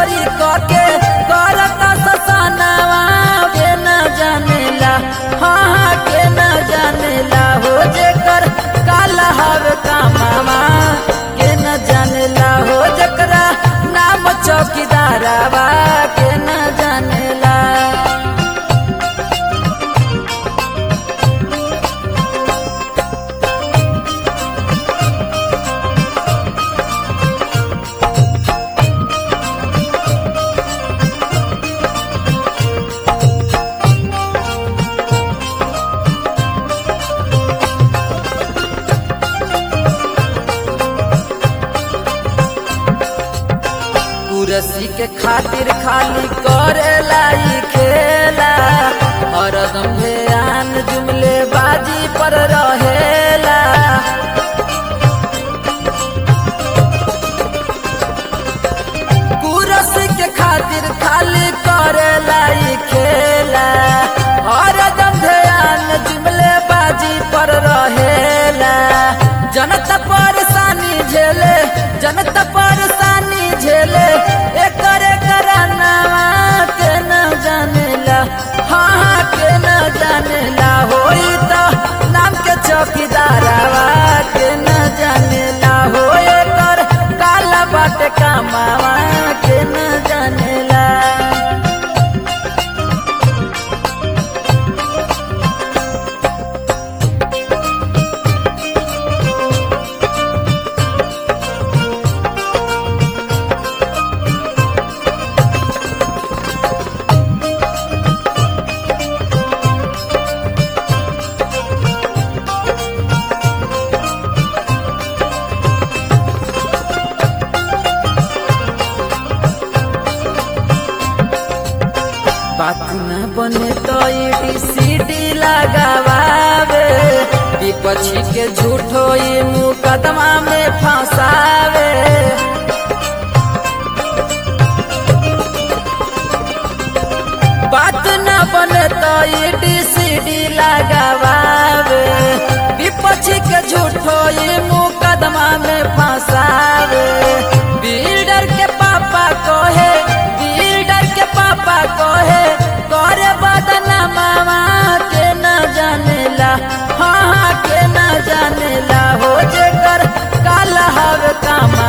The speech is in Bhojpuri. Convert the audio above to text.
चोरी करके करता ससनावा के न जानेला हाँ हाँ के न जानेला हो जेकर काला हवे कामावा के न जानेला हो जकरा नाम चौकीदारावा के न जानेला कुरसी के खातिर खाली करेला ई खेला हरदम ध्यान जुमले बाजी पर रहेला कुरसी के खातिर खाली करेला ई खेला हरदम ध्यान जुमले बाजी पर रहेला जनता परेशानी झेले जनता परेशानी झेले एकरे करानावा के न जानेला हाँ हाँ के न जानेला होई तो नाम के चौकीदारावा के न जानेला हो एकर काला बाटे कामावा के न जानेला बात न बने तो ईडी सीडी लगावे विपक्षी के झूठो ई मुकदमा में फंसावे बात न बने तो ईडी सीडी लगावे विपक्षी के झूठो ई मुकदमा में फंसावे बिल्डर के पापा कहे बिल्डर के पापा कहे करे बदना मामा के न जानेला हाँ हाँ के न जानेला हो जेकर काला हवे कामा